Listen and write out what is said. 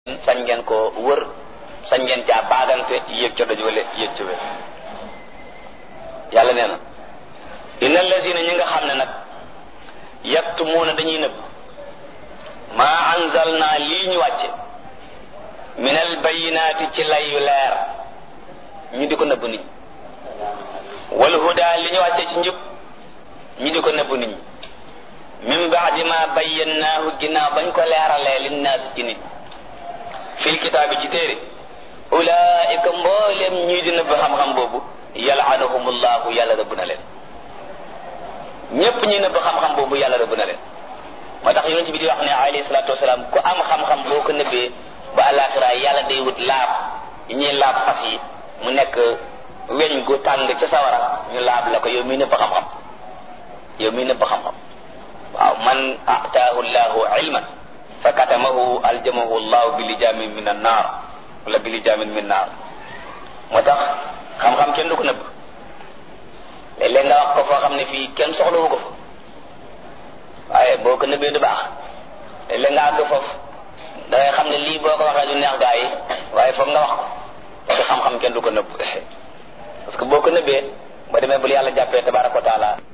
sañ ngeen ko wër sañ ngeen caa baagante yéeg ca doj wala yéeg ca wér yàlla nee na inna allazina ñi nga xam ne nag yaktumuuna dañuy nëbb maa anzalna lii ñu wàcce min al bayinaati ci lay yu leer ñu di ko nëbb nit ñi wal huda li ñu wàcce ci njub ñu di ko nëbb nit ñi min baadi ma bayyannaahu ginnaaw bañ ko leeralee linnaas ci nit fil kitaabi ci téere ulaika mboolem ñii di nëbb xam-xam boobu yalaanahumullahu yàlla rëbb na leen ñépp ñi nëbb xam-xam boobu yàlla rëbb na leen moo tax yonent bi di wax ne alayhi salaatu wasalaam ku am xam-xam boo ko nëbbee ba alaxira yàlla day wut laab yi ñuy laab fas yi mu nekk weñ gu tàng ca sawara ñu laab la ko yow miy nëbb xam-xam yow miy nëbb xam-xam waaw man ataahu llahu ilman fa katamahu aljamahu llahu bi lijaamin min an naar wala bi lijaamin min naar moo tax xam-xam kenn du ko nëbb léeg-léeg nga wax ko foo xam ne fii kenn soxlawu ko fa waaye boo ko nëbbee du baax léeg-léeg nga àgg foofu da ngay xam ne lii boo ko waxee du neex gaa yi waaye foog nga wax ko parce que xam-xam kenn du ko nëbb parce que boo ko nëbbee ba demee bul yàlla jàppee tabaraka wa taala